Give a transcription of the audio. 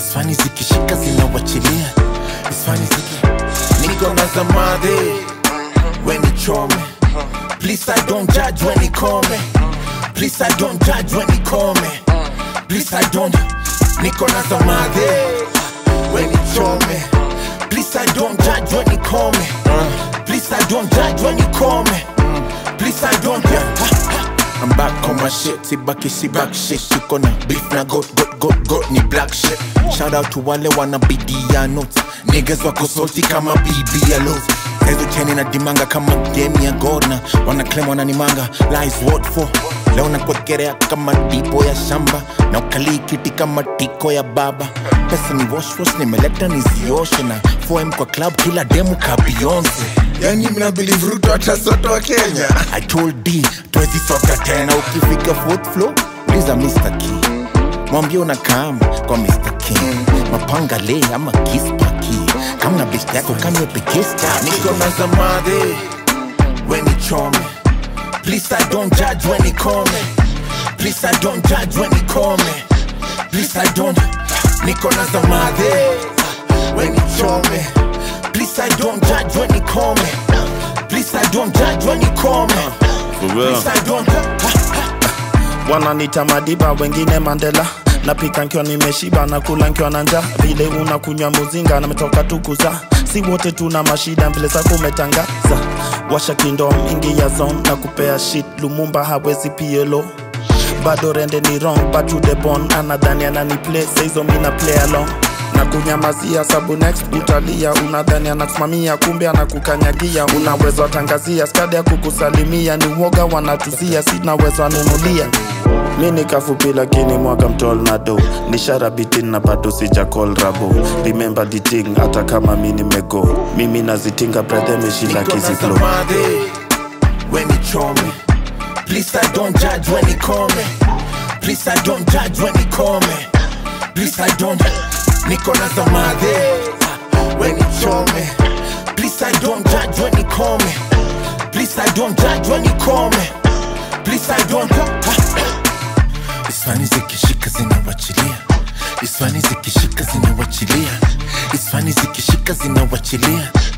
isfani zikishika zinawachilia isfani ziki niko na zamadhe weni chome please i don't judge when he come please i don't judge when he come please i don't niko na zamadhe weni chome please i don't judge when he come please i don't judge when he come please i don't I'm back on my shit, sibaki si back shit Siko na beef na got got got got ni black shit Shout out to wale wana bidia notes Niggas wako salty kama bibi ya lows Ezo cheni na dimanga kama game ya Gordon Wana claim wana nimanga, lies what for Leo na kwekerea kama dipo ya shamba Na ukalii kiti kama tiko ya baba Pesa ni wash wash nimeleta nizioshe Na 4M kwa club kila demu ka Beyonce yani mna believe Ruto atasoto wa Kenya I told D twezi soka tena ukifika fourth floor uliza Mr. Key mwambie unakam kwa Mr. King mapanga le ama kispaki kama na best yako kamepekesta niko na zamadhe weni chome please I don't judge when he come please I don't judge when he come please I don't niko na zamadhe weni chome please I don't judge when he come please I don't judge when he come For real. please I don't wananita Madiba, wengine Mandela. Napika nkiwa nimeshiba na kula nkiwa na njaa, vile unakunywa muzinga na metoka tu kuzaa. Si wote tuna mashida vile zako umetangaza. Washa kindo mingi ya zone na kupea shit, Lumumba hawezi PLO bado rende ni wrong but to the bone anadhani anani play saizo mina play along na kunyamazia sabu next utalia unadhani anakusimamia kumbe anakukanyagia unaweza watangazia skadi ya kukusalimia ni uoga wanatuzia sinaweza wanunulia mi ni kafupi lakini mwaka mtol na do ni sharabitin na bado sija call rabo remember the thing hata kama mi nimego mimi nazitinga brother meshila Niko na kiziflo zamadhe when he chome please I don't judge when he come please I don't judge when he come please I don't niko na zamadhe when he chome please I don't judge when he come please I don't judge when he come please I don't Isfani zikishika zinawachilia Isfani zikishika zinawachilia Isfani zikishika zinawachilia